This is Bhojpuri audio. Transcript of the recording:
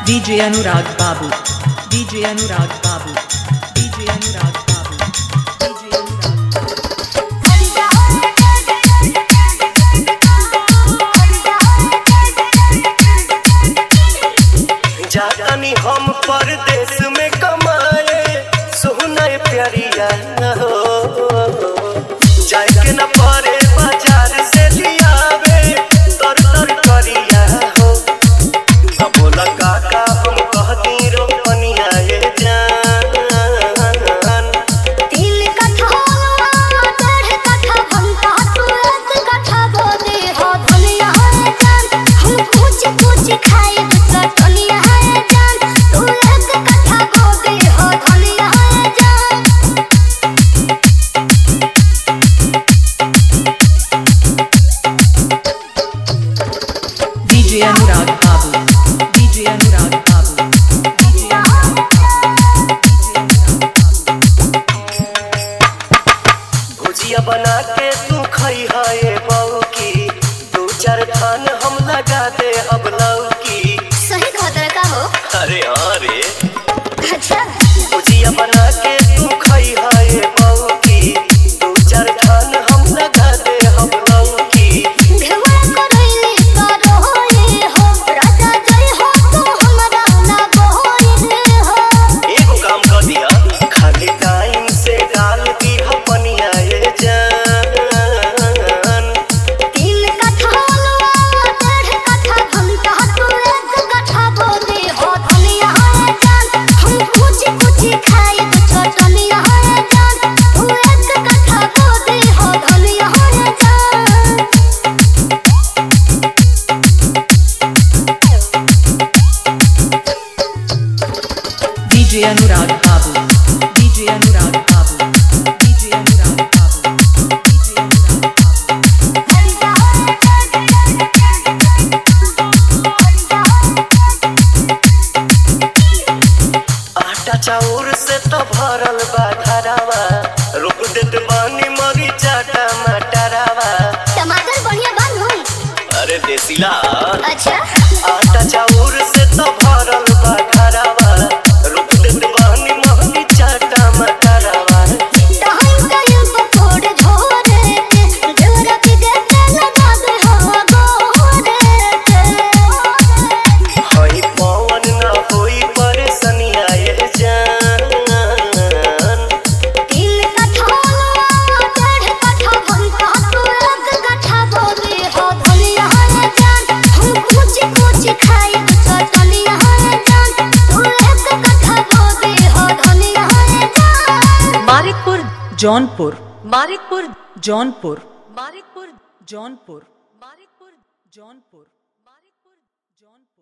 DJ Anurag Babu. DJ Anurag Babu. DJ Anurag Babu. DJ Anurag Babu. जातानी हम परदेश में कमाए सोना प्यारिया हो जाए के न परे बाजार से लियावे तर तर करिया हो अब बोला काका हम कहती रोपनिया ये जान तीन कट्ठा डेढ़ कट्ठा भंटा तू एक कट्ठा बोदे हो दुनिया है जान हम कुछ कुछ खाए तो दुनिया है जान तू एक कट्ठा बोदे हो दुनिया है जान DJ Anurag Babu. DJ Anurag Babu. DJ Anurag Babu. DJ Anurag Babu. भुजिया बना के तू खई है बहू की दू चार थान हम लगा दे अब लौकी सही खतरा का हो अरे हाँ रे अच्छा भुजिया बना के तू खई है बहू की दू चार थान हम लगा दे अब लौकी घेवड़ा करैली करो ये हो राजा जय हो तू हमरा ना बोले हो एगो काम कर दिया खाली टाइम से डाल दी पनिया ये जान तीन कट्ठा डेढ़ कट्ठा भंटा तू एक कट्ठा बोले हो दुनिया है जान हम कुछ कुछ खाए तो दुनिया है जान तू एक कट्ठा बोले हो दुनिया है जान DJ Anurag Babu. DJ Anurag Babu. DJ Anurag Babu. DJ Anurag Babu. आटा चाउर से तो भरल बा धरावा रोक देत बानी मरी चाटा मटरावा टमाटर बढ़िया बन हो अरे देसीला अच्छा आटा चाउर से तो भरल बा धरावा रोक देत बानी मरी चाटा मटरावा टाइम टाइम पर थोड़े झोरे के देवरा के देते लगा दे हो गोरे के हई पवन न होई परेशानिया ये जान तीन कट्ठा डेढ़ कट्ठा भंटा तू एक कट्ठा बोले हो दुनिया है जान हम कुछ कुछ खाए तो दुनिया है जान तू एक कट्ठा बोले हो दुनिया है जान Maritpur, Jaunpur. Maritpur, Jaunpur. Maritpur, Jaunpur. Maritpur, Jaunpur. Maritpur, Jaunpur.